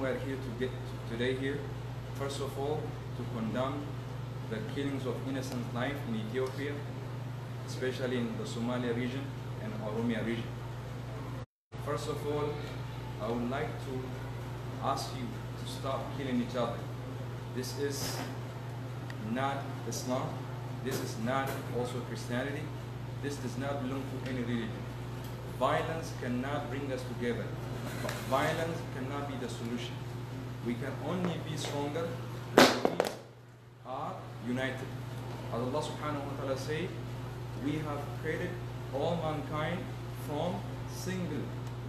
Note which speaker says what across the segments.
Speaker 1: are here to get today here, first of all, to condemn the killings of innocent life in Ethiopia, especially in the Somalia region and Oromia region. First of all, I would like to ask you to stop killing each other. This is not Islam. This is not also Christianity. This does not belong to any religion. Violence cannot bring us together. Violence cannot be the solution. We can only be stronger when we are united. As Allah subhanahu wa ta'ala say, we have created all mankind from single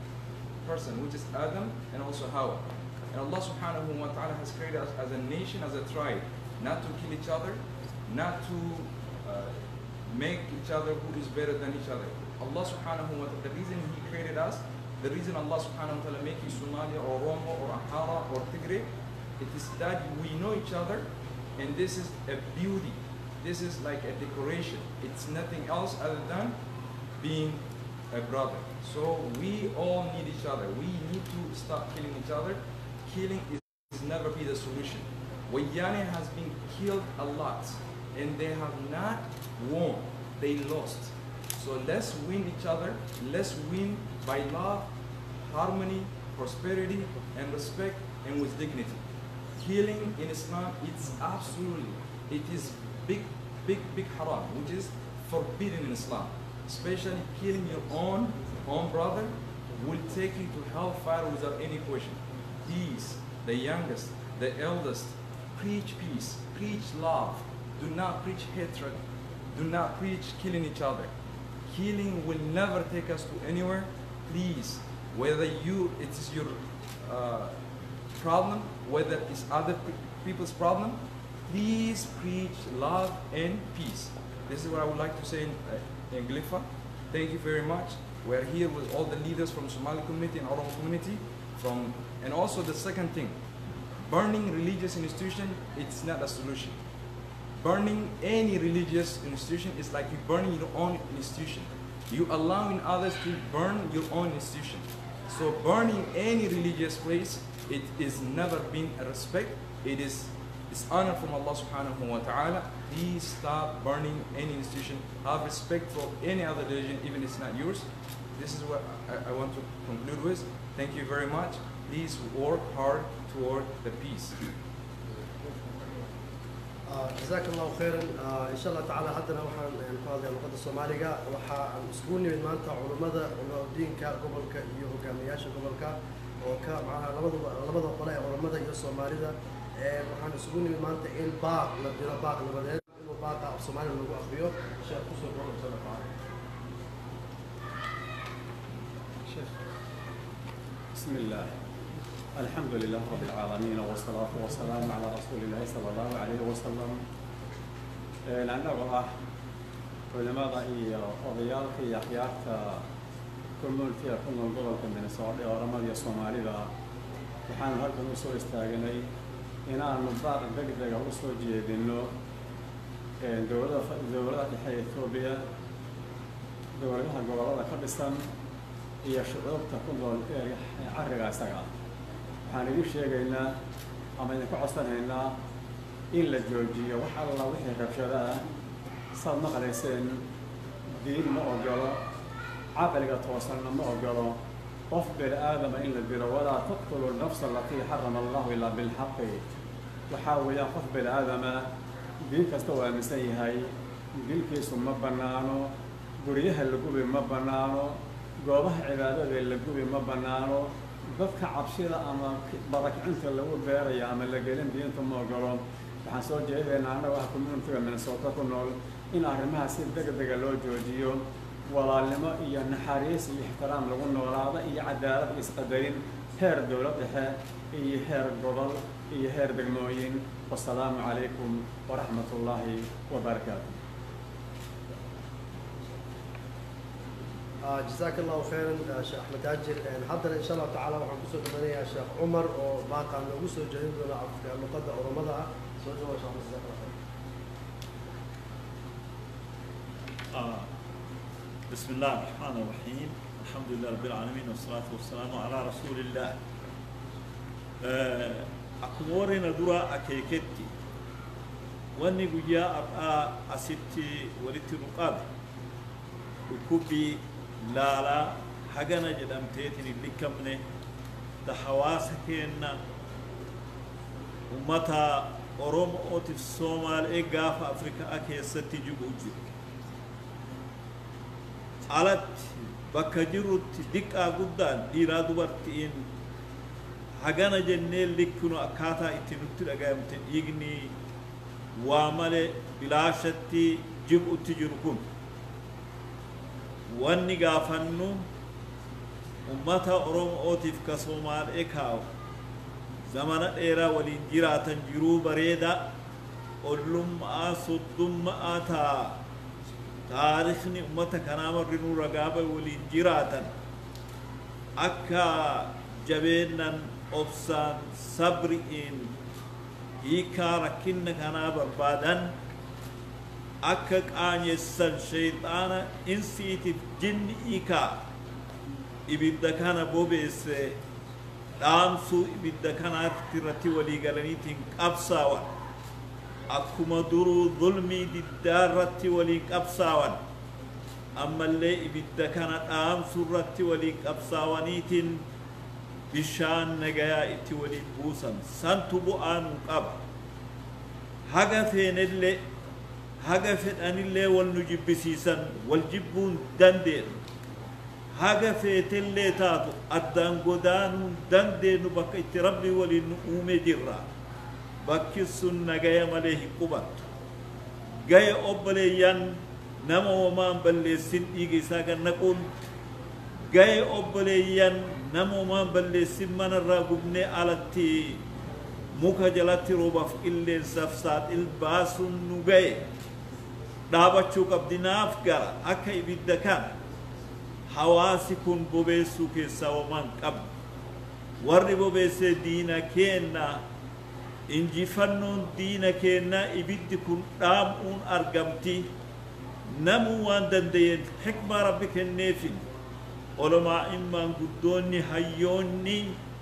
Speaker 1: person, which is Adam and also Hawa. And Allah subhanahu wa ta'ala has created us as a nation, as a tribe, not to kill each other, not to uh, make each other who is better than each other. Allah subhanahu wa ta'ala, the reason He created us, the reason Allah subhanahu wa ta'ala make you Somalia or Oromo or Amhara or Tigray, it is that we know each other and this is a beauty. This is like a decoration. It's nothing else other than being a brother. So we all need each other. We need to stop killing each other. Killing is, is never be the solution. Wayane has been killed a lot and they have not won. They lost. So let's win each other. Let's win by love, harmony, prosperity, and respect, and with dignity. Killing in Islam, it's absolutely, it is big, big, big haram, which is forbidden in Islam. Especially killing your own, own brother will take you to hellfire without any question. Peace, the youngest, the eldest, preach peace, preach love. Do not preach hatred. Do not preach killing each other. Killing will never take us to anywhere. Please, whether you it is your uh, problem, whether it's other pe- people's problem, please preach love and peace. This is what I would like to say in, uh, in Glifa. Thank you very much. We're here with all the leaders from Somali community and Oromo community. From and also the second thing, burning religious institution, it's not a solution. Burning any religious institution is like you burning your own institution. You allowing others to burn your own institution. So burning any religious place, it is never been a respect. It is dishonor from Allah subhanahu wa ta'ala. Please stop burning any institution. Have respect for any other religion, even if it's not yours. This is what I, I want to conclude with. Thank you very much. Please work hard toward the peace.
Speaker 2: جزاك الله خيرا ان شاء الله تعالى haddana waxaan ku hadlaya luqadda soomaaliga waxa aan isugu nimid maanta culummada diinka gobolka iyo hogaamiyaasha gobolka oo ka macnaha labadaba labada qole ee culummada iyo soomaalida waxaan isugu nimid maanta in baaq la diro baaq nabadeed inuu baaqa af soomaaliga lagu akriyo sheekh kusoo gobol soo dhaqaale
Speaker 3: بسم الله الحمد لله رب العالمين والصلاة والسلام على رسول الله صلى الله عليه وسلم لأنه ah culimada iyo odayaalka iyo akhyaarta communitiga ku nool gobolka minnesota ee oramada iyo soomaalida waxaanu halkan u soo istaagnay inaanu baaq degdega u soo jeedino dowlada dowladaha dhexe ee etoobiya dowladaha gobollada ka dhisan iyo shucuubta ku nool ee carriga isaga ah waxaan idin sheegaynaa ama idinku codsanaynaa in la joojiyo wax alla wixii rabshado ah saad maqlayseen diin ma ogolo caqliga toosanna ma ogolo qof bini aadama in la dilo walaa taqtulu nafsa alatii xarama allahu ilaa bilxaqi waxaa weeyaan qof bini aadama diin kasta uu aaminsan yahay dilkiisu ma bannaano guryaha la gubi ma bannaano goobaha cibaadada la gubi ma bannaano dadka cabsida ama barakicinta lagu beeraya ama la gelin diinta ma ogolo waxaan soo jeedaynaa annaga ah communitiga minnesota ku nool in arrimaha si degdega loo joojiyo walaalnimo iyo naxariis iyo ixtiraam lagu noolaado iyo cadaalad iyo isqadarin heer dowlad dhexe iyo heer gobol iyo heer degmooyin wasalaamu calaykum waraxmat ullaahi wabarakaatu
Speaker 2: جزاك الله خيرا شيخ احمد تاجر حضر ان شاء الله تعالى waxaan kusoo dhamanaya sheekh cumar oo baaqaan noogu soo jeedin doona afka luqadda oromada ah soo dhawo sheekh Ahmed, jazaak allah khayr
Speaker 4: آه. بسم الله الرحمن الرحيم الحمد لله رب العالمين والصلاة والسلام على رسول الله akkuma warreen duraa akeeketti wanni guyyaa har'aa asitti walitti nu qabe dhukkubbii laalaa hagana jedhamteetiin hin likkamne ta hawaasa keenna ummata oromootiif soomaalee gaafa afrikaa keessatti jigu jiru alatti bakka jirrutti diqqaa guddaan dhiiraa dubartiin hagana jennee likkinu akkaataa itti nutti dhagayamte dhiigni waa malee bilaashatti jigutti jiru kun wanni gaafannu ummata oromootiif ka soomaalee kaa'u zamana dheeraa waliin jiraatan jiruu bareeda ollummaa soddummaa taa taarikni ummata kanaa marrinuu ragaaba waliin jiraatan akka jabeennan obsaan sabri'iin hiikaa rakkinna kanaa barbaadan akka qaanyessan shayxaana insiitiif jinni hiikaa ibidda kana bobeesse dhaamsuu ibidda kanaatti irratti walii galaniitiin qabsaawan akkuma duruu zulmii diddaa irratti waliin qabsaawan ammallee ibidda kana dhaamsuu irratti waliin qabsaawaniitiin bishaan nagayaa itti waliin buusan santu bu'aa nuu qaba haga feenellee haga fedhanillee wal nu jibbisiisan wal jibbuun dandeenyu haga feetellee taatu addaan godaanuun dandeenyu bakka itti rabbi waliin nu uume jirra bakki sun nagaya malee hin qubattu gaya obboleeyyan nama homaan balleessin dhiiga isaa gannaquun gaya obboleeyyan nama homaan balleessin manarraa gubnee alatti muka jalatti roobaaf qilleensaaf saaxil baasuun nu gaye dhaabachuu qabdinaaf gara akka ibidda kan hawaasi kun bobeessuu keessaa homaan qabdu warri bobeessee diina keenna injifannoon diina keenna ibiddi kun dhaamuun argamti namuu waan danda'een hikmaa rabbi kenneefin olomaa'in maanguddoonni hayyoonni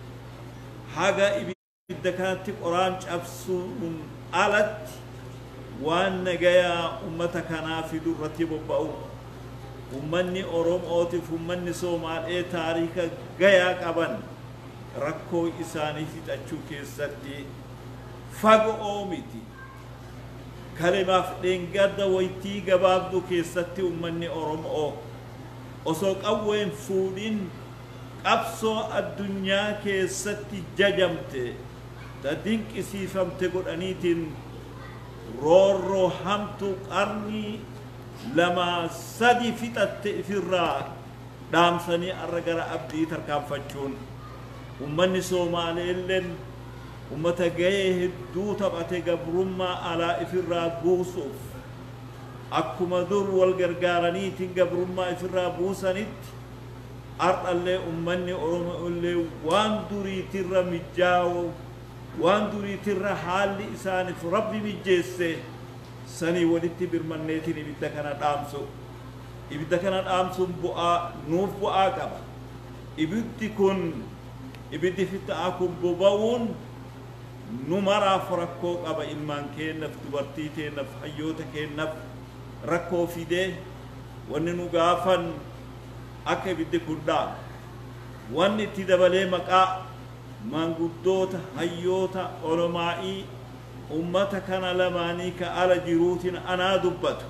Speaker 4: haga ibidda kanatti qoraan cabsuun alatti waan nagayaa ummata kanaa fidu irratti bobba'u ummanni oromootiif ummanni soomaalee taarika gayaa qaban rakkoo isaanii fixachuu keessatti fagoo miti kalimaaf dheengadda waytii gabaabduu keessatti ummanni oromoo osoo qawween fuudhin qabsoo addunyaa keessatti jajamte ta dinqisiifamte godhaniitiin roorroo hamtuu qarnii lamaa sadi fixatte ifirraa dhaamsanii arra gara abdii tarkaanfachuun ummanni soomaaleelleen ummata gahee hedduu taphate gabrummaa alaa ifirraa buusuuf akkuma dur wal gargaaraniitiin gabrummaa ifirraa buusanitti ardhallee ummanni oromoollee waan duriitirra mijjaawo waan duriitirra haalli isaaniif rabbi mijjeesse sanii walitti birmanneetiin ibidda kana dhaamsu ibidda kana dhaamsuun bu'aa nuuf bu'aa qaba ibiddi kun ibiddi fixaa kun boba'uun nu maraaf rakkoo qaba ilmaan keennaaf dubartii keennaaf hayyoota keennaaf rakkoo fidee wanni nu gaafan akka ibiddi kun dhaamu wanni itti dabalee maqaa maanguddoota hayyoota olomaa'ii ummata kana lamaanii ka ala jiruutiin anaa dubbatu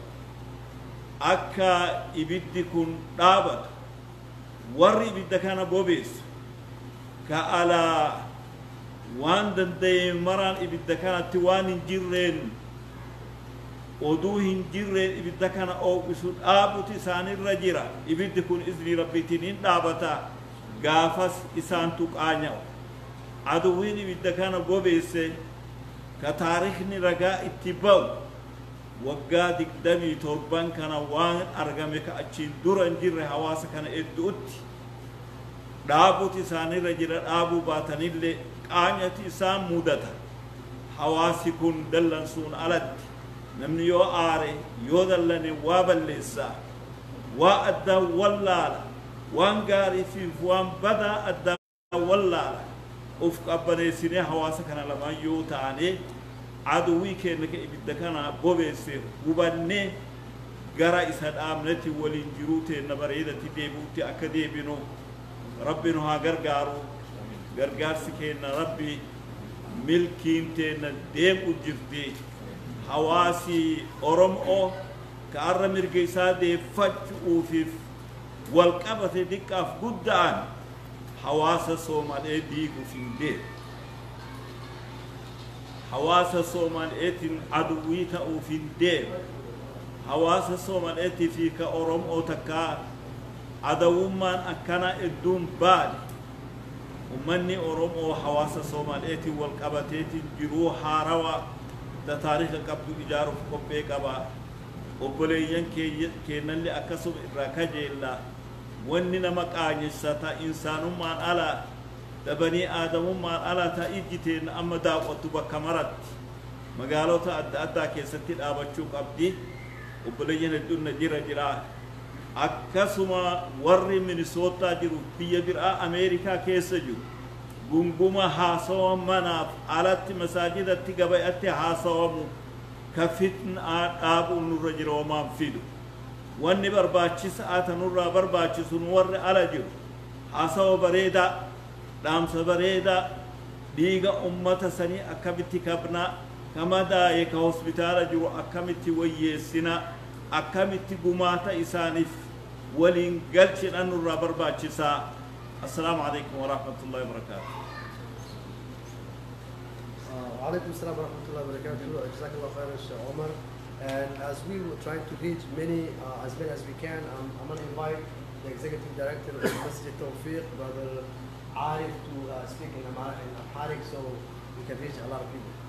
Speaker 4: akka ibiddi kun dhaabatu warri ibidda kana bobeessu ka alaa waan danda'e maraan ibidda kanatti waan hin jirreen oduu hin jirreen ibidda kana ooqisu dhaabutu isaanirra jira ibiddi kun iznii rabbiitiin hin dhaabata gaafas isaantu qaanya'u aduwwiin ibidda kana bobeesse ka taarikni ragaa itti ba'u waggaa digdamii torban kana waan argame ka achiin dura hin jirre hawaasa kana hedduutti dhaabutu isaanirra jira dhaabuu baatanillee qaanyati isaan mudata hawaasi kun dallansuun alatti namni yoo aare yoo dallane waa balleessaa waa addaa wallaala waan gaarii fi waan badaa addaa wallaala uf qabbaneessinee hawaasa kana lamaan yoo taane aduwwii keenya ka ibidda kana bobeesse hubannee gara isa dhaabnetti waliin jiruu teenna bareedatti deebi'utti akka deebinu rabbi nu haa gargaaru gargaarsi keenna rabbi milkiin teenna deemu jirti hawaasi oromoo ka arra mirga isaa deeffachuufiif wal qabate diqqaaf guddaan hawaasa soomalee diiguuf hin deemu hawaasa soomaleetiin aduwwii ta'uuf hin deemu hawaasa soomaleetii fi ka oromoo takkaa adawummaan akkana hedduun baade ummanni oromoo hawaasa soomaleetiin wal qabateetiin jiruu haarawaa da taariika qabdu ijaaruuf qophee qaba obboleeyyan keennallee akkasuma irraa kajeella wanni nama qaanyessata insaanummaan alaa dabanii aadamummaan alaa ta ijjiteen amma daawwattu bakka maratti magaalota adda addaa keessatti dhaabachuu qabdi obboleeyyan hedduun na jira jira akkasuma warri minisootaa jiru biyya biraa ameerikaa keessa jiru gunguma haasawa manaaf alatti masaajidatti gabayatti haasawamu ka fitnaa dhaabuun nurra jira homaan fidu wanni barbaachisaa ta nurraa barbaachisu nu warri ala jiru haasawa bareedaa dhaamsa bareedaa dhiiga ummata sanii akkamitti kabnaa ka madaaye ka hospitaala jiru akkamitti wayyeessina akkamitti gumaata isaaniif waliin galchina nurraa barbaachisaa assalaamu calaykum waraxmatullahi wabarakaatu
Speaker 2: وعليكم السلام ورحمة الله وبركاته. جزاك الله خير Sheikh Omar. And as we were trying to reach many, uh, as many as we can, I'm, I'm going to invite the executive director of Masjid Tawfiq, Brother Arif, to uh, speak in, Amhar- in Amharic so we can reach a lot of people.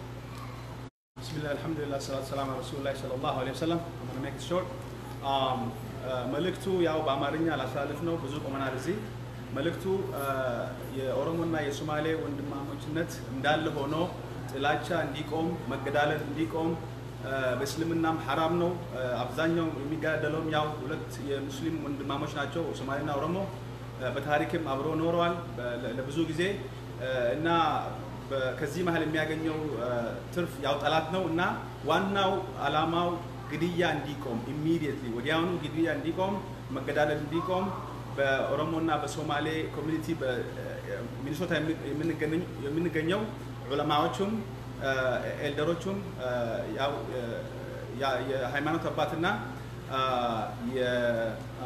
Speaker 5: بسم الله الحمد لله الصلاة والسلام على رسول الله صلى الله عليه وسلم I'm gonna make it short um, uh, መልእክቱ ያው በአማርኛ ላሳልፍ ነው ብዙ ቆመናል እዚህ መልእክቱ uh, የኦሮሞና የሶማሌ ወንድማሞችነት እንዳለ ሆኖ ጥላቻ እንዲቆም መገዳደል እንዲቆም uh, በእስልምናም ሐራም ነው uh, አብዛኛው የሚገዳደለውም ያው ሁለት የሙስሊም ወንድማሞች ናቸው ሶማሌና ኦሮሞ uh, በታሪክም አብሮ ኖረዋል በ- ለ- ለብዙ ጊዜ uh, እና በ- ከዚህ መሀል የሚያገኘው አ፣ ትርፍ ያው ጠላት ነው እና ዋናው አላማው ግድያ እንዲቆም ኢሚዲየትሊ ወዲያውኑ ግድያ እንዲቆም መገዳደል እንዲቆም በኦሮሞና በሶማሌ ኮሚኒቲ በሚኒሶታ የምንገኝ- የምንገኘው ዑለማዎቹም አ፣ ኤልደሮቹም አ፣ ያው አ፣ ያ- የሃይማኖት አባትና አ፣ የ- አ፣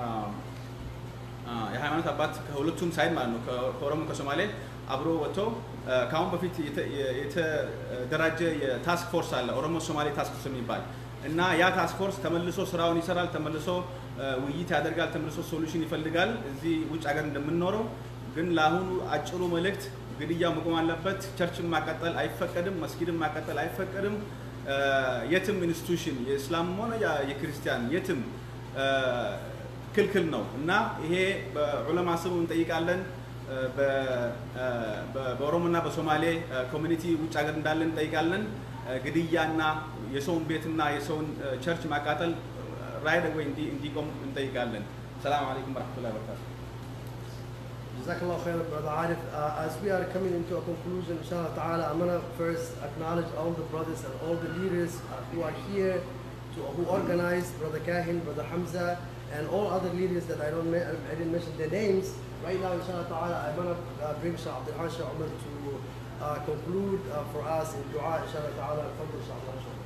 Speaker 5: አ፣ የሃይማኖት አባት ከሁለቱም ሳይድ ማለት ነው ከ- ከኦሮሞ ከሶማሌ አብሮ ወጥቶ አ፣ ከአሁን በፊት የተ- የ- የተደራጀ የታስክ ፎርስ አለ ኦሮሞ ሶማሌ ታስክ ፎርስ የሚባል እና ያ ታስክ ፎርስ ተመልሶ ስራውን ይሰራል ተመልሶ አ፣ ውይይት ያደርጋል ተመልሶ ሶሉሽን ይፈልጋል እዚህ ውጭ ሀገር እንደምንኖረው ግን ለአሁኑ አጭሩ መልእክት ግድያው መቆም አለበት ቸርችን ማቃጠል አይፈቀድም መስጊድን ማቃጠል አይፈቀድም አ፣ የትም ኢንስቲቱሽን የእስላምም ሆነ ያ- የክርስቲያን የትም አ፣ ክልክል ነው እና ይሄ በዑለማ ስም እንጠይቃለን። በ- በ- በኦሮሞና በሶማሌ ኮሚኒቲ ውጭ ሀገር እንዳለን እንጠይቃለን። ግድያና የሰውን ቤትና የሰውን ቸርች ማቃጠል ራይድ ወይ እንዲቆም እንጠይቃለን። ሰላም አለይኩም ወረሕመቱላሂ ወበረካቱ።
Speaker 2: Jazakallah khair, Brother Arif. Uh, as we are coming into a conclusion, inshallah ta'ala, I'm going to first acknowledge all the brothers and all the leaders uh, who are here, to, who organized, Brother Kahin, Brother Hamza, and all other leaders that I don't ma- I didn't mention their names. Right now, inshallah ta'ala, I'm going to uh, bring Shah Abdul Hasha Umar to uh, conclude uh, for us in dua, inshallah ta'ala. Tafadhal, Shah Abdul Hasha.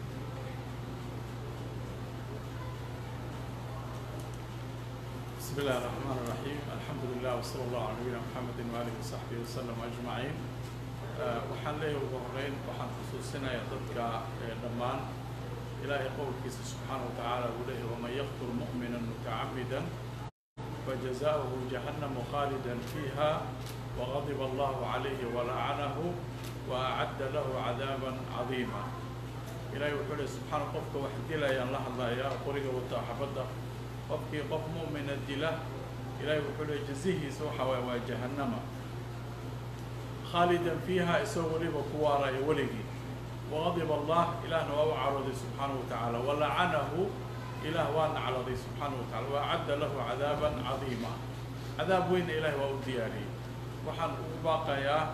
Speaker 6: بسم الله الرحمن الرحيم الحمد لله وصلى الله على نبينا محمد وآله وصحبه وسلم أجمعين آه، waxaan leeyahay ugu horeyn waxaan xusuusinayaa dadka ee dhammaan ilaahay qowlkiisa subxaana wa tacaala uu leeyahay waman yaqtul mu'mina mutacamida فجزاؤه جهنم خالدا فيها وغضب الله عليه ولعنه وأعد له عذابا عظيما إلهي وحوله سبحانه قفك وحدي لا ينلح الله يا قرية وتحفظه qofkii qof mu'mina dila ilaahay wuxuu leey jazihiisa waxa waaye waa jahannama khaalidan fiiha isagoo weliba ku waaraya weligii waqadiba allah ilaahna waa u carooday subxaanahu wa tacaala walacanahu ilaah waa nacladay subxaanahu wa tacala waacadda lahu cadaaban cadiima cadaab weynna ilaahay waa u diyaariyey waxaan ugu baaqayaa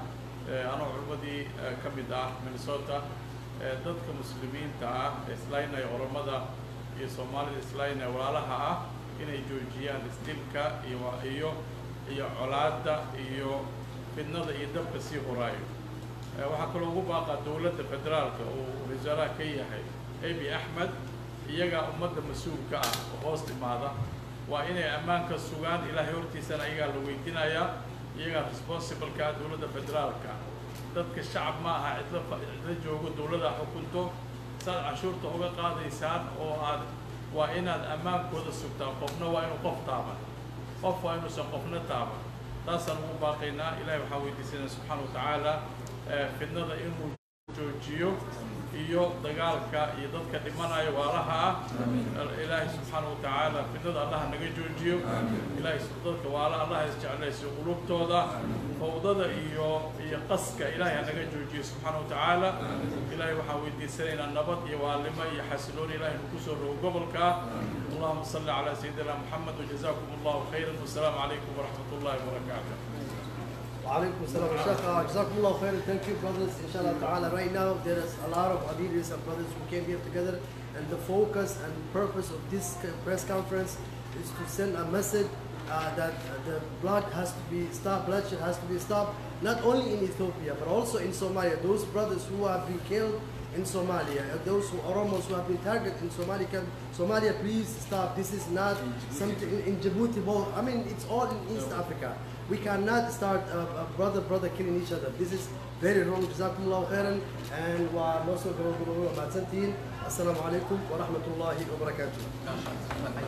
Speaker 6: anoo culmadii ka mid ah minnesota dadka muslimiinta ah islaynaya oromada iyo soomaalida islaynaya walaalaha ah inay joojiyaan isdilka iyo iyo iyo colaadda iyo fidnada iyo dabka sii horaayo waxaa kaloo ugu baaqaa dowladda federaalka uu wasaaraha ka yahay abi axmed iyagaa ummadda mas-uulka ah oo hoos timaada waa inay ammaanka sugaan ilaahay hortiisana iyagaa la weydiinayaa iyagaa responsibleka dowladda federaalka dadka shacab ma aha cidla cidla joogo dowladda xukunto saad cashuurta uga qaadaysaan oo aad waa inaad ammaankooda sugtaan qofna waa inuu qof taaban qof waa inuusan qofna taaban taasaan ugu baaqaynaa ilahay waxaan weydiisanaa subxaana wa tacaala fidnada inuu joojiyo iyo dagaalka iyo dadka dhimanaya waalaha ah ilaahay subxaana wa tacaala fidnada allah naga joojiyo ilaahay dadka waala allah isjeclaysiyo qulubtooda fawdada iyo iyo qaska ilaahay hanaga joojiyo subxaana wa tacaala ilaahay waxaan weydiisanaynaa nabad iyo waalimo iyo xasilooni ilaahay nagu soo rogo gobolka اللهم صل على سيدنا محمد وجزاكم الله خيرا والسلام عليكم ورحمة الله وبركاته
Speaker 2: وعليكم السلام Sheikh, uh, Jazakum Allah khair. Thank you, brothers. Inshallah ta'ala. Right now, there is a lot of Adiris and brothers who came here together, and the focus and purpose of this press conference is to send a message uh, that the blood has to be stopped, bloodshed has to be stopped, not only in Ethiopia, but also in Somalia. Those brothers who have been killed in Somalia, and those who Oromos who have been targeted in Somalia, can, Somalia, please stop. This is not something in, in Djibouti, both. I mean, it's all in East Africa. We cannot start a, a brother brother killing each other. This is very wrong. Jazakumullah khairan. And wa noso guru matsantin. Assalamu alaikum wa rahmatullahi wa barakatuh.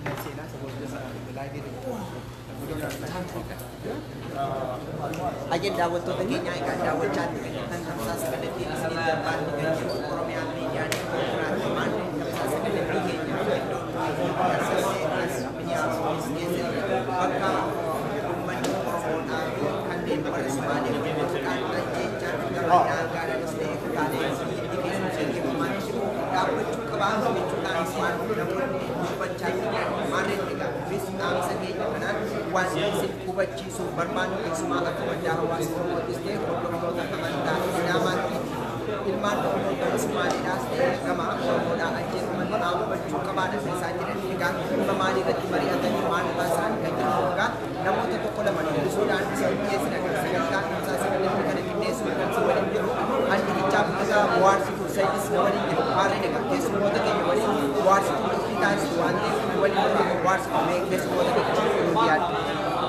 Speaker 7: Ajin daawwattoota keenya egaa daawwachaa kan tamsaasa kallattii isinii darbaan keenya Oromiyaa miidiyaa konkolaatamaan tamsaasa kallattii keenya iddoo Minneapolis keessatti bakka uummanni Oromoodhaa fi kanneen warra Sumaalee waliin ajjechaan gara naagaanis ta'e kutaalee biyyi keessa gaggeeffamaa jiru dhaabbachuu qabaa jechuudhaan isaan namoonni dubbachaa jiran maarreen egaa kunis dhaamsa keenya kanaan waan isin hubachiisuuf barbaannu keessumaa akka waldaa hawaasa Oromootis ta'e hordoftoota amantaa Islaamaatti ilmaan Oromoo Somaaliidhaas ta'e gama Oromoodhaa ajjeefaman dhaabbachuu qabaadha keessaa jiran egaa dhimma maalii irratti mari'atanii maal irraa isaan kan jiru egaa namoota tokko lama dubbisuudhaan isa dhiyeessina kan sagantaa ibsaa sagantaa kana qindeessuu kan si waliin jiru andikichaaf egaa bohaarsituu sayyis na waliin jiru maarreen egaa keessummoota keenya waliin bohaarsituu nutti taasisu waan ta'eef waliin jiru bohaarsituu mee keessummoota keenya nuti yaaddu.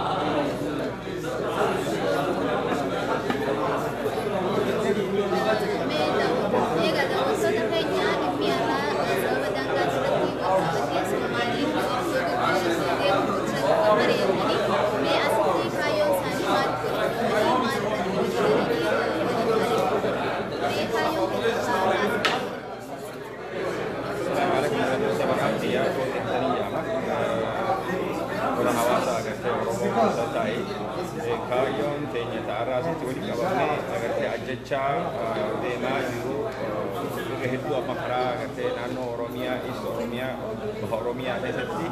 Speaker 8: Orang hawaasa agartee Oromoo keessa taa'ee kaayyoon keenya ta'arraa asitti walitti qabamnee agartee ajjechaa deemaa jiru irra hedduu amma karaa agartee naannoo Oromiyaa, East Oromiyaa, Baha Oromiyaa keessatti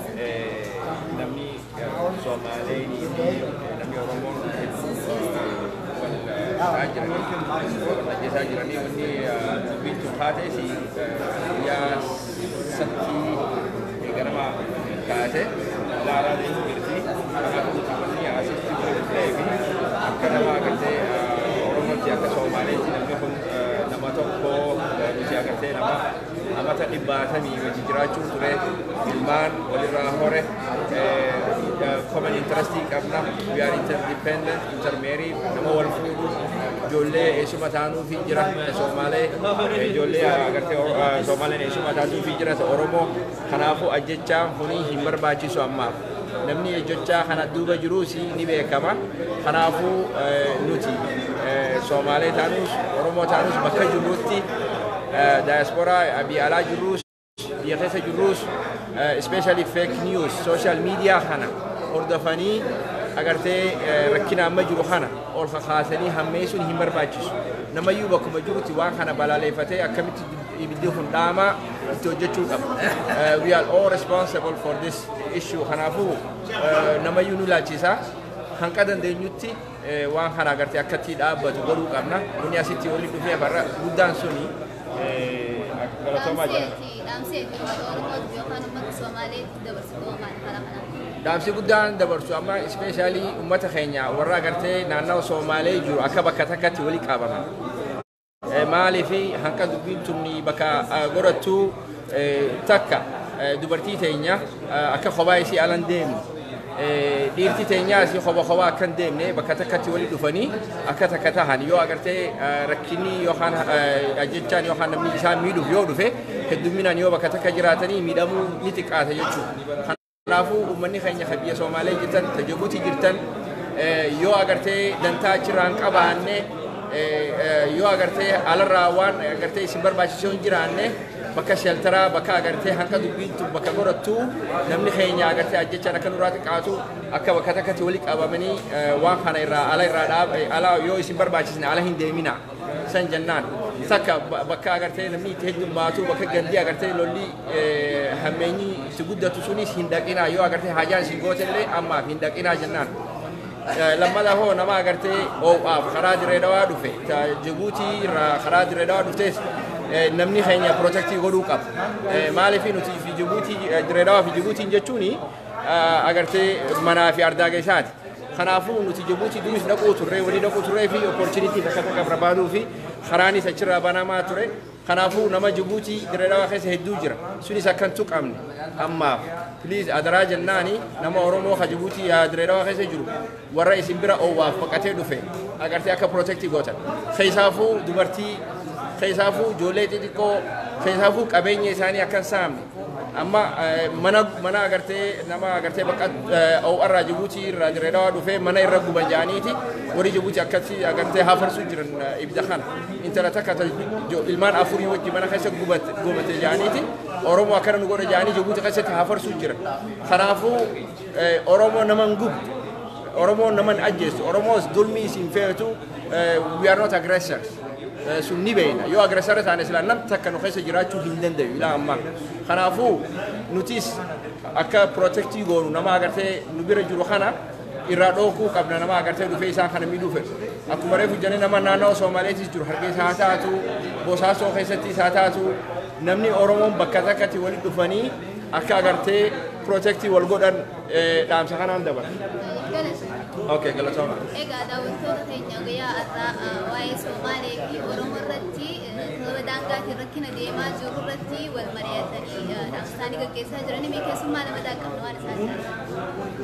Speaker 8: namni Soomaaleenii fi namni Oromoon hedduu wal jiranii wal ajjeesaa jiranii wanni dubbiin taates guyyaa sattii ganama kaase ilaalaa deemu jirti akkasumas wanni asitti godhatee fi akka nama agartee oromootti akka soomaaleetti namni kun nama tokko nuti agartee nama amata dhibbaatamii wajji jiraachuu ture ilmaan walirraa hore common interestii qabna we are interdependent intermarried nama wal fuudhu ijoollee eessuma taanuufi jira soomaalee ijoollee agartee soomaaleen eessuma taatuufi jira oromoo kanaafuu ajjechaan kuni hin barbaachisu ammaaf namni ajjechaa kana duuba jiruus ni beekama kanaafuu nuti soomaalee taanuus oromoo taanuus bakka jirruutti daayasporaa biyya alaa jirruus biyya keessa jirruus especially fake news social media kana hordofanii agartee rakkina amma jiru kana ol kakaasanii hammeessuun hin barbaachisu namayyuu bakkuma jirutti waan kana balaaleeffatee akkamitti ibiddi kun dhaamaa itti hojjechuu qaba we are all responsible for this issue kanaafuu namayyuu nu laachisa hanqa dandeenyutti eh, waan kana agartee akkatti dhaabbatu godhuu qabna kuni asitti walitti dhufee barra guddaan suni eh, galatoomaa jira.
Speaker 9: Dhaamseeti, dhaamseeti uummata Oromootiif yookaan uummata Somaaleetiif dabarsitu maali karaa kanaan?
Speaker 8: Dhaamsi guddaan dabarsu amma ispeeshaalii uummata keenya warra agartee naannawa Somaalee jiru akka bakka takkatti walitti qabaman. Eh, Maaliif hanqa dubbiin tunni bakka eh, godhattu eh, takka eh, dubartii teenya eh, akka kophaa isii alan deemne. Eh, Dhiirti teenyaa isii kopha kophaa akka hin deemne bakka takkatti walitti dhufanii akka takka tahan yoo agartee eh, rakkinni yookaan eh, ajjechaan yookaan namni isaan miidhuuf yoo dhufe hedduminaan yoo bakka takka jiraatanii miidhamuu ni xiqqaata jechuudha. Kanaafuu uummanni keenya kan biyya Somaalee jirtan, ta Jibuutii jirtan eh, yoo agartee dantaa achirraan qabaanne eh, eh, yoo agartee alarraa waan agartee isin barbaachisoo hin jiraanne bakka sheltaraa bakka agartee hanqa dubbiintu bakka godhattu namni keenya agartee ajjechaan akka nurraa xiqqaatu akka bakka takkatti walitti qabamanii eh, waan kana irraa ala irraa dhaab eh, ala yoo isin barbaachisne ala hin deemina san jennaan takka ba- bakka agartee namni itti heddummaatu bakka gandii agartee lolli eh, hammeenyi itti guddatu sunis hin dhaqinaa yoo agartee hajaan isin gootellee ammaaf hin dhaqinaa jennaan. Eh, lammata hoo nama agartee oo'aaf karaa dirree dhawaa dhufe ta Jibuutii irraa karaa dirree dhawaa dhuftes eh, namni keenya protectii godhuu qaba. Eh, Maaliif nuti fi Jibuutii eh, dirree dhawaa fi Jibuutiin jechuun agartee manaa fi ardaaga isaati. Kanaafuu nuti Jibuutii duris dhaquu turree walii dhaquu turree fi opportunitii takka takka barbaaduu fi karaanis achirraa banamaa ture. Kanaafuu nama Jibuutii dirree dhawaa keessa hedduu jira. Sunis akkan tuqamne ammaaf. Please adaraa jennaani nama Oromoo ka Jibuutii yaa dirree dhawaa keessa jiru warra isin bira oowwaaf baqatee dhufe agartee akka protectii gootan. Keessaafuu dubartii, keessaafuu ijoollee xixiqqoo, keessaafuu qabeenya isaanii akka hin saamne. Amma eh, mana mana agartee nama agartee bakka OR Jibuutii irraa dirree dhawaa dhufee mana irra guban jaaniiti warri Jibuutii akkatti agartee hafarsuu jiran eh, ibida kana intala takka ta- jo- ilmaan afurii wajji mana keessa gubate gubate jaaniiti Oromoo akkana nu godha jaanii Jibuutii keessatti hafarsuu jiran kanaafuu eh, Oromoo nama hin gubdu Oromoo nama hin ajjeestu Oromoos dulmi isin feetu eh, we are not aggressors Eh, sun ni beekna yoo agressara taane silaa nam takka nu keessa jiraachuu hin danda'u ilaa ammaa kanaafuu nutis akka protectii goonu nama agartee nu bira jiru kana irraa dhookuu qabna nama agartee dhufee isaan kana miidhuu fedhu akkuma reefu jennee nama naannoo Somaaleetis jiru hargeysa haa taatu bosaasoo keessattis haa taatu namni Oromoon bakka takkatti walitti dhufanii akka agartee protectii wal godhan eh, dhaamsa kanaan dabala. Okay, galatooma.
Speaker 9: Egaa daawwattoota keenya guyyaa har'aa waa'ee Somaalee fi Oromoo irratti sababa daangaatiin rakkina deemaa jiru irratti wal mari'atanii dhaamsa isaanii gaggeessaa jiran mee keessummaa nama daaqabna waan isaan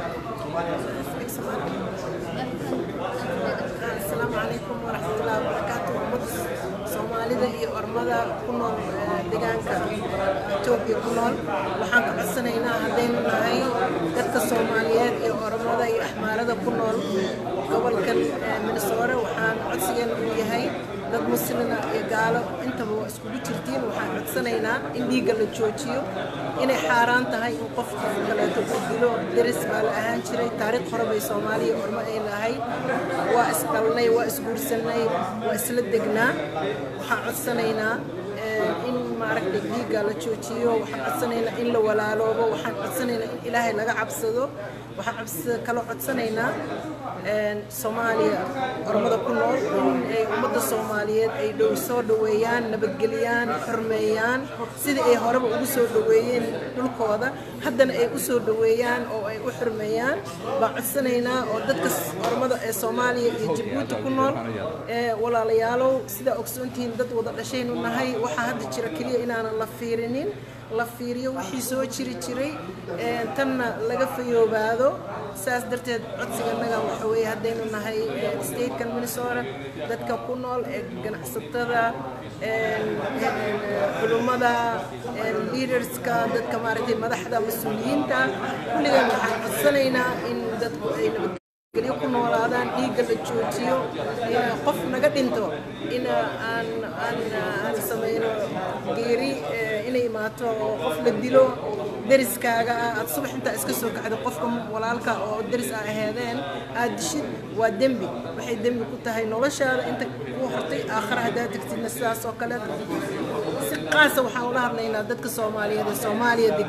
Speaker 10: asalaamu calaykum waraxmatullaahi wabarakaatu ummad soomaalida iyo ormada ku nool eh, deegaanka etoobiya ku nool waxaan ka codsanaynaa haddaynu nahay dadka soomaaliyeed iyo ormada iyo axmaarada ku nool gobolkan eh, minnesota waxaan codsigeenu uu yahay dad muslina iyo gaalo intaba waa iskugu jirtiin waxaan codsanaynaa in dhiigga la joojiyo inay xaaraan tahay in qof qof kaleeto uu dilo deris baa la ahaan jiray taariikh hore bay soomaaliya ormo ay lahay waa isdhalnay waa isguursanay waa isla degnaa waxaan codsanaynaa eh, in maaragtay dhiigga la joojiyo waxaan codsanaynaa in la walaaloobo waxaan codsanaynaa in ilaahay laga cabsado waxaan cabs- kaloo codsanaynaa een, soomaaliya ormada ku nool in ay ummadda soomaaliyeed ay dhow soo dhoweeyaan nabadgeliyaan xurmeeyaan sidii ay horeba ugu soo dhoweeyeen dhulkooda haddana ay u soo dhoweeyaan oo ay u xurmeeyaan baan codsanaynaa oo dadka s- ormada ee soomaaliya iyo jabuuti ku nool ee walaalayaalow sidaa ogsoontihiin dad wada dhashaynu nahay waxaa hadda jira keliya inaanan la fiirinin la fiiriyo wixii soo jiri jiray ee, tanna laga fayoobaado saas darteed codsiganaga waxa weeye haddaynu nahay ee, statekan minnesota dadka ku nool ee ganacsatada een, een, culummada een, leaderska dadka maaragtay madaxda mas-uuliyiinta kulligan waxaan codsanaynaa in dadku ay nabad gelyo ku noolaadaan dhiigga la joojiyo in qof naga dhinto in aan aan aan samayno geeri eh, inay imaato oo qof la dilo deriskaaga ah aad subax intaa iska soo kacdo qofka walaalka oo deris aa aheedeen aad dishid waa dembi waxay dembi ku tahay noloshaada inta ku hortay aakhira haddaad tagtidna sidaas oo kale si qaasa waxaan ula hadlaynaa dadka soomaaliyeed ee soomaaliya degan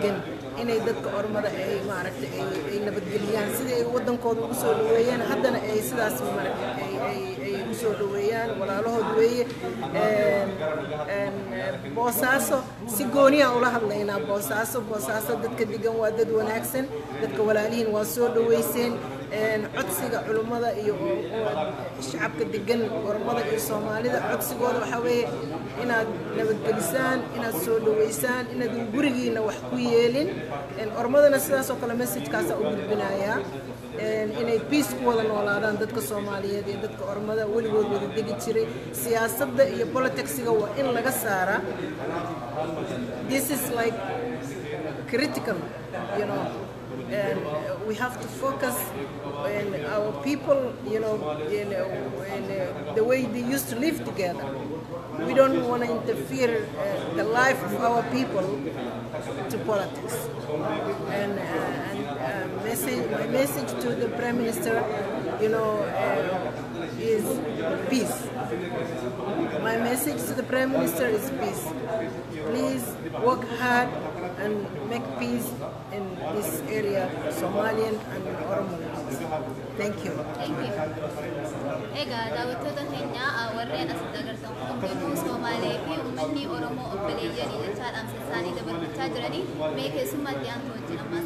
Speaker 10: inay dadka ormada ay maaragtay ay ay nabadgeliyaan sidii ay waddankooda ugu soo dhaweeyeen haddana ay sidaas maaragtay ay ay ay ugu soo dhaweeyaan walaalahood weeye Een, een, boosaaso si gooniya ula hadlaynaa boosaaso boosaaso dadka degan waa dad wanaagsan dadka walaalihiin waa soo dhaweyseen Een, codsiga culummada iyo shacabka degan ormada iyo soomaalida codsigooda waxaa weeye inaad nabadgelisaan inaad soo dhaweysaan inaadan gurigiina wax ku yeelin Een, ormadana sidaas oo kale messajkaasa u gudbinayaa Een, inay peace ku wada noolaadaan dadka soomaaliyeed iyo dadka ormada weligood wada degi jiray siyaasadda iyo politicsiga waa in laga saaraa this is like critical, you know, and uh, we have to focus on our people, you know, in, uh, in uh, the way they used to live together. We don't want to interfere uh, the life of our people to politics. And, uh, and uh, message, my message to the Prime Minister, you know, uh, is peace. My message to the Prime Minister is peace. Please work hard and make peace in this area, Somalian and Oromo. Thank you.
Speaker 9: Thank you. Egaa daawwattoota keenya warreen asitti agartan kun hundinuu Somaalee fi uummanni Oromoo obboleeyyanii jechaadhaan sassaanii dabarfachaa jiranii mee keessummaatti aantu wajjin ammaas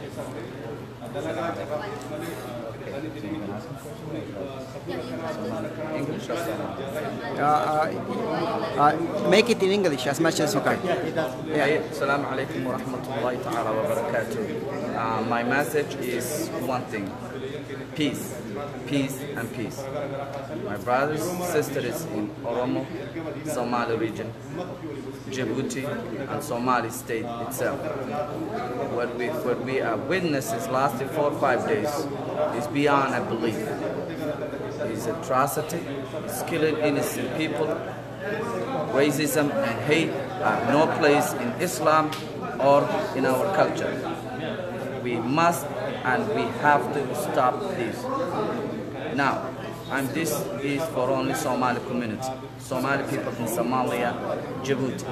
Speaker 11: English or uh, uh, uh, make it in English as much as you can.
Speaker 12: Yeah. Assalamu alaikum wa rahmatullahi ta'ala wa barakatuh. Uh, my message is one thing peace, peace, and peace. My brothers, sisters in Oromo, Somali region, Djibouti, and Somali state itself. What we, what we have witnessed these last four or five days is beyond a belief. It's atrocity, it's killing innocent people. Racism and hate have no place in Islam or in our culture. We must and we have to stop this. Now, and this is for only Somali community, Somali people in Somalia, Djibouti.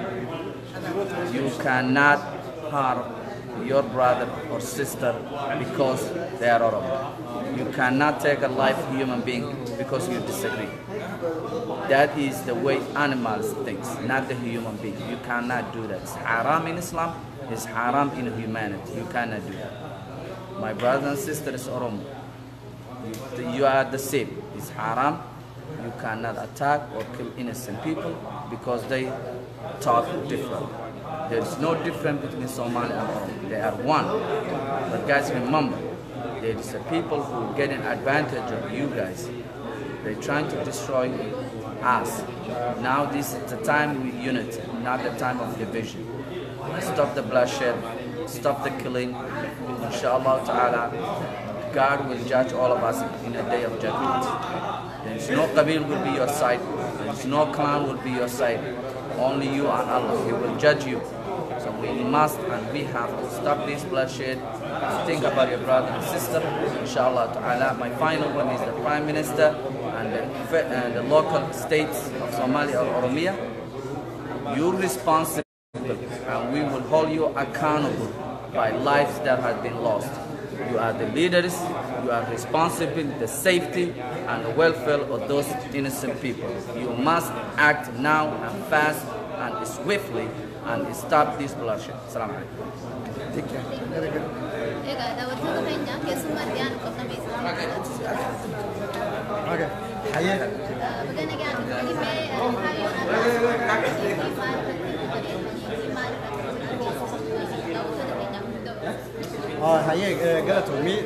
Speaker 12: You cannot harm your brother or sister because they are Oromo. You cannot take a life human being because you disagree. That is the way animals think, not the human being. You cannot do that. It's haram in Islam, it's haram in humanity. You cannot do that. My brothers and sisters Oromo, you, you are the same. It's haram. You cannot attack or kill innocent people because they talk different. There is no difference between Somali and Oromo. They are one. But guys, remember, there is a people who are getting advantage of you guys. They're trying to destroy us. Now this is the time with unity, not the time of division. Stop the bloodshed, stop the killing. Inshallah ta'ala, God will judge all of us in a day of judgment. There is no Qabil will be your side, there is no clan will be your side. Only you and Allah, He will judge you. So we must and we have to stop this bloodshed. Think about your brother and sister. Inshallah ta'ala. My final one is the Prime Minister and the, fe- and the local states of Somalia or Oromia. You're responsible and we will hold you accountable by lives that have been lost. You are the leaders, you are responsible the safety and the welfare of those innocent people. You must act now and fast and swiftly and stop this bloodshed. Assalamu alaikum.
Speaker 11: Take care.
Speaker 9: Egaa daawwattoota keenya keessummaatti aanu qabna
Speaker 11: Okay. Hayya.
Speaker 9: Baga nagaan dhufanii mee kaayyoon addaa maal irratti maal irratti daawwattoota keenyaaf nu ta'u.
Speaker 11: Hayyee galatoomii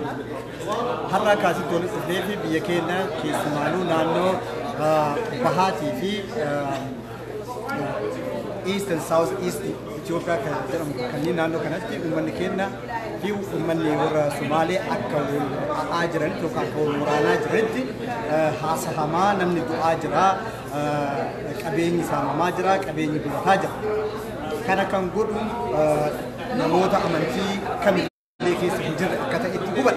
Speaker 11: har'a kaasitti walitti dhufnee fi biyya keenya keessumaanuu naannoo bahaatii fi east and south east Itoophiyaa kan jedhamu kanneen naannoo kanatti uummanni keenya fi uummanni warra Sumaalee akka wal ha'aa jiran yookaan akka wal waraanaa jiranitti haasahamaa namni du'aa jira qabeenyi saamamaa jira qabeenyi gubataa jira. Kana kan godhu namoota amantii kamillee keessa hin jirre akka ta'etti hubadha.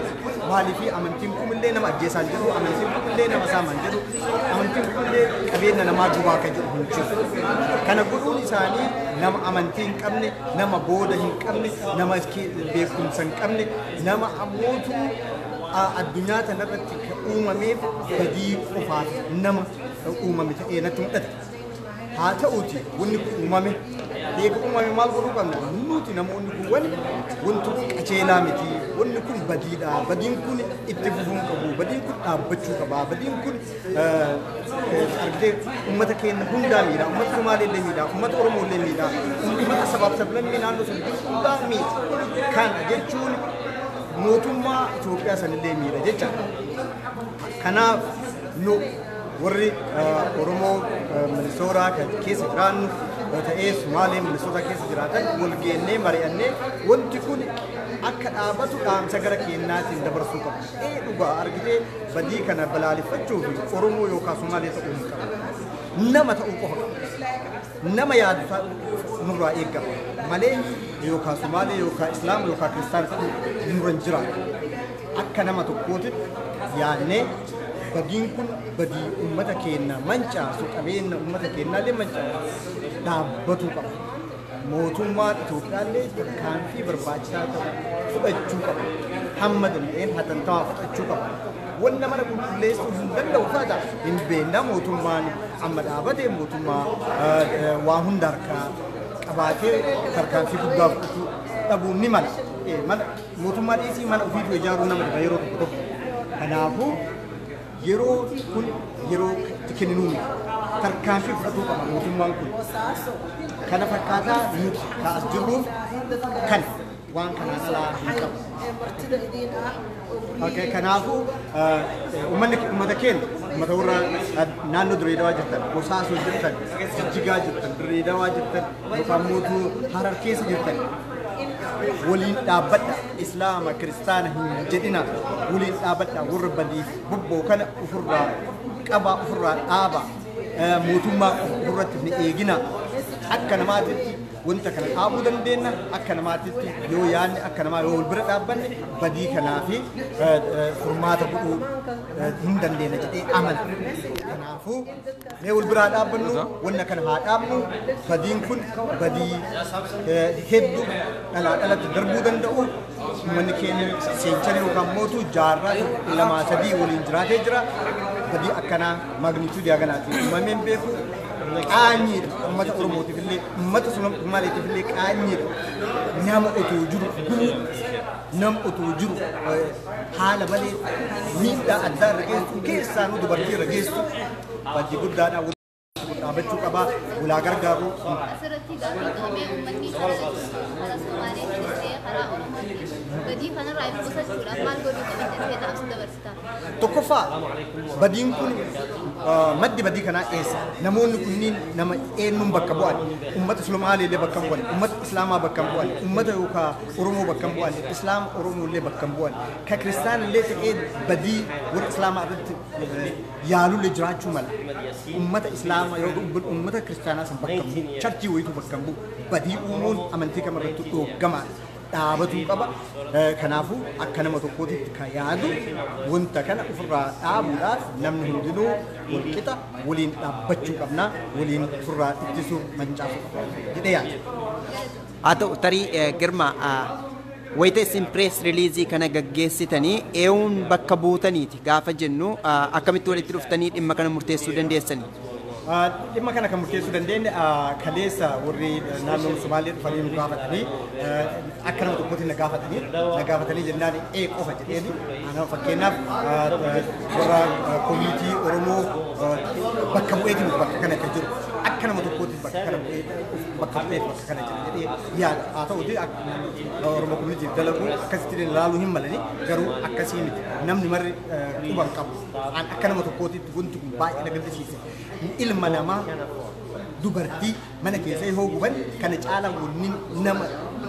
Speaker 11: maalii fi amantiin kumillee nama ajjeesaa hin jedhu amantiin kumillee nama saamaa hin jedhu amantiin kumillee qabeenya namaa gubaa kan jedhu hin jiru kana godhuun isaanii nama amantii hin qabne nama booda hin qabne nama beekumsa hin qabne nama ammootu addunyaa kanarratti uumameef badii qofaaf nama uumame ta'ee natti mul'ata. Haa ta'uuti wanni kun uumame eega uumame maal godhuu qabna nuti namoonni kun wani wanti kun qajeelaa miti wanni kun badiidha badiin kun itti fufuu hin qabu badiin kun dhaabbachuu qaba badiin kun argitee uummata keenya hundaa miidha uummata Somaalee illee miidha uummata Oromoo illee miidha uummata sabaaf sablammii naannoo sun hundaa miidha kana jechuun mootummaa Itoophiyaa sanillee miidha jecha kanaaf nu warri Oromoo Minisootaa kan keessa jiraannu ta'ee Sumaalee Minisootaa keessa jiraatan wal geennee mari'annee wanti kun akka dhaabatu dhaamsa gara keenyaatiin dabarsuu qabu. Ee dhugaa argitee badii kana balaaleffachuu fi Oromoo yookaan Sumaalee ta'uu hin qabu. Nama ta'uu qofa qaba. Nama yaadu nurraa eegama. Malee yookaan Sumaalee yookaan Islaama yookaan Kiristaana nurra hin jiraatu. Akka nama tokkootitti yaadnee badiin kun badii uummata keenya mancaasu qabeenya uummata keenyaallee mancaasu dhaabbatuu qaba. Mootummaan Itoophiyaallee tarkaanfii barbaachisaa ta'u fudhachuu qaba. Hamma danda'een hatantamaa fudhachuu qaba. Wanna mana qulqulleessuu hin danda'u taata hin beekna mootummaan amma dhaabatee mootummaa waa hunda harkaa qabaatee tarkaanfii guddaa fudhachuu dhabuu ni mala. Mana mootummaa dhiisii mana ofiitu ijaaruu nama dhiba yeroo tokko tokko. Kanaafuu yeroo kun yeroo kennuu miti. Tarkaanfii fudhatuu qaba mootummaan kun. Kana fakkaataa nuti kaas jirruuf kan waan kanaan alaa hin qabu. Okay, kanaafuu uummanni uummata keenya uummata warra naannoo Direedawaa jirtan, Bosaasoo jirtan, Jijjigaa jirtan, Direedawaa jirtan, yookaan mootuu Harar keessa jirtan waliin dhaabbadha islaama kiristaana hin jedhina waliin dhaabbadha warra badii bobboo kana ofirraa qaba ofirraa dhaaba mootummaa ofirratti ni eegina akka namaatitti wanta kana dhaabuu dandeenya akka namaatitti yoo yaadne akka namaa yoo wal bira dhaabbanne badii kanaa fi furmaata godhuu hin dandeenya jedhee amana. Kanaafuu mee wal biraa dhaabbannu wanna kana haa dhaabnu badiin kun badii hedduu dhalaa dhalatti darbuu danda'u uummanni keenya seenchanii yookaan mootuu jaarraa lamaa sadii waliin jiraatee jira badii akkanaa magnituudii haganaatiin uumameen beeku qaanyiidha uummata oromootiif illee uummata somaaleetiif illee qaanyiidha nama utuu jiru gumuu nama utuu jiru haala malee miidhaa addaa irra geessu keessaanuu dubartii irra geessu badii guddaadha dhaabachuu qabaa ulaa gargaaruu
Speaker 9: asirratti gaafatamee uummanni karaa Somaaleetiin ta'ee karaa Oromootiin badii kanarraa of qusachuudhaaf maal godhuu qaba jettee dhaamsa dabarsitaa?
Speaker 11: Tokkoffaa badiin kun maddi badii kanaa eessa? Namoonni kunniin nama eenyuun bakka bu'an? Uummata Somaalee illee bakka bu'an, uummata Islaamaa bakka bu'an, uummata yookaan Oromoo bakka bu'an, Islaama Oromoo illee bakka bu'an. Ka Kiristaan illee ta'ee badii warra Islaamaa irratti yaalullee jiraachuu mala. Uummata Islaamaa yookaan uummata Kiristaanaa san bakka bu'u, charchii wayituu bakka bu'u, badii uumuun amantii kamirratti dhoogamaadha. dhaabatuu qaba. Kanaafuu akka nama tokkootitti kan yaadu wanta kana ofirraa dhaabuudhaaf namni hundinuu wal qixa waliin dhaabbachuu qabna waliin ofirraa ittisuu mancaasuu qabna jedhee yaada.
Speaker 13: Haa ta'u tarii girma wayita isin pirees riliizii kana gaggeessitanii eewuun bakka buutaniiti gaafa jennu akkamitti walitti dhuftanii dhimma kana murteessuu dandeessanii?
Speaker 11: dhimma kana kan murteessuu dandeenye kaleessa warri naannoo Somaalee dhufanii nu gaafatanii akka nama tokkotti na gaafatanii na gaafatanii jennaan ee qofa jedheeni ana fakkeenyaaf warra koomiitii Oromoo bakka bu'eetiin bakka kana kan jiru akka nama tokkotti bakka kana bu'ee bakka bu'eet bakka kana jira jedhee yaada haa ta'uti Oromoo koomiitiif dalagu akkasitti ilaaluu hin malani garuu akkasii miti namni marri quban qabu akka nama tokkotti wanti kun baay'ee na gaddisiise ilma namaa dubartii mana keessa yoo guban kana caalaa wanni nama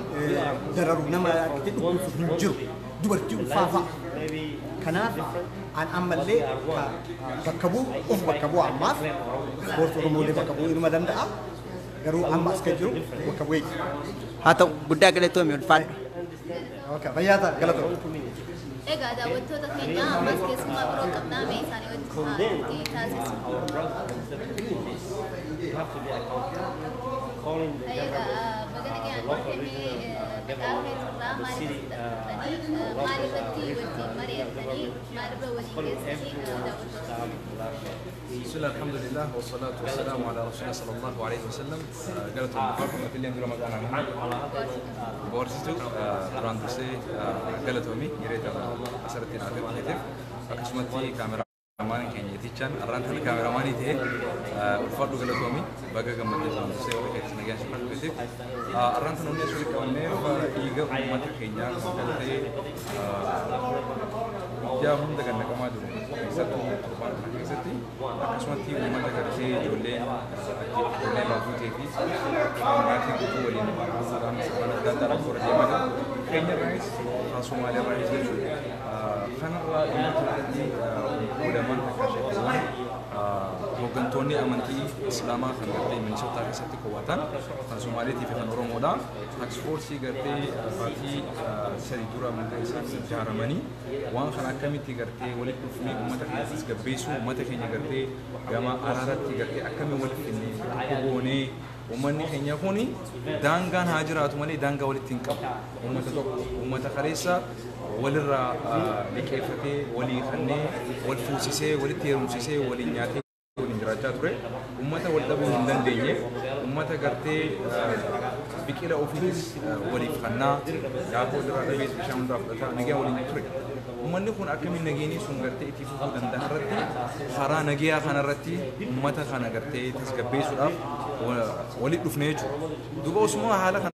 Speaker 11: dararu nama dhukkubsu hin jiru dubartii ulfaafaa kanaaf an ammallee bakka bu'u of bakka bu'a ammaaf ispoortii oromoolee bakka bu'uu ilma danda'a garuu amma as kan jiru bakka bu'ee
Speaker 13: haa ta'u guddaa galatoomi ulfaadha.
Speaker 11: Fayyaa ta'a galatoomi.
Speaker 9: Egaa daawwattoota keenya ammas keessumaa biroo qabnaa mee isaanii wajjin taasisu. Egaa magana keenyaan dhufanii maqaa keessarraa maaliif fudhatanii maalirratti wajjin mari'attanii maalirra waliin geessanii daawwattoota.
Speaker 1: بسم الله الحمد لله والصلاة والسلام على رسول الله صلى الله عليه وسلم قالت المفرقة في اليوم رمضان عمان بورسيتو براندسي قالت أمي يريد أسرتي نعتم عليهم أكسمتي كاميرا Ramaan keenya yetichaan arraan tana kaameraamaanii ta'e ulfaadhu galatoomi baga gammadee buraandusee wal keessi nagaan si fudhateef arraan tana hundi asirratti qabannee dhiiga uummata keenyaa kan ta'e guyyaa hunda kan naqamaa jiru keessattuu torbaan kana keessatti akkasumatti uummata gartee ijoolleen ijoolleen baatutee fi maatii guutuu waliin guutuudhaan sirna adda addaa irratti warra deemaa jiru keenya irraas haa Somaalee irraas jechuudha kanarraa uummata irratti ulamaan akka sheekawwan hooggantoonni amantii islaamaa kan gartee minisootaa keessatti qowwatan kan Somaaleetii fi kan Oromoodha. Taaksifoorsii gartee baatii sadii dura maqaa isaanii ijaaramanii waan kana akkamitti gartee walitti dhufnee uummata keenya tasgabbeessuu uummata keenya gartee gama araaratti gartee akkamiin walitti finnee tokko goonee uummanni keenya kun daangaan haa jiraatu malee daangaa walitti hin qabu. Uummata tokko uummata kaleessa walirraa liqeeffatee walii kannee wal fuusisee walitti heerumsisee waliin nyaatee waliin jiraachaa ture. Uummata wal dhabuu hin dandeenye uummata gartee biqila ofiitis waliif kannaa daakuu irraa dhabees bishaan hundaa fudhataa nagaa waliin ture. Uummanni kun akkamiin nageenii sun gartee itti fufuu danda'a irratti karaa nagayaa kanarratti uummata kana gartee tasgabbeessuudhaaf walitti dhufnee jechuudha. Duuba osuma haala kana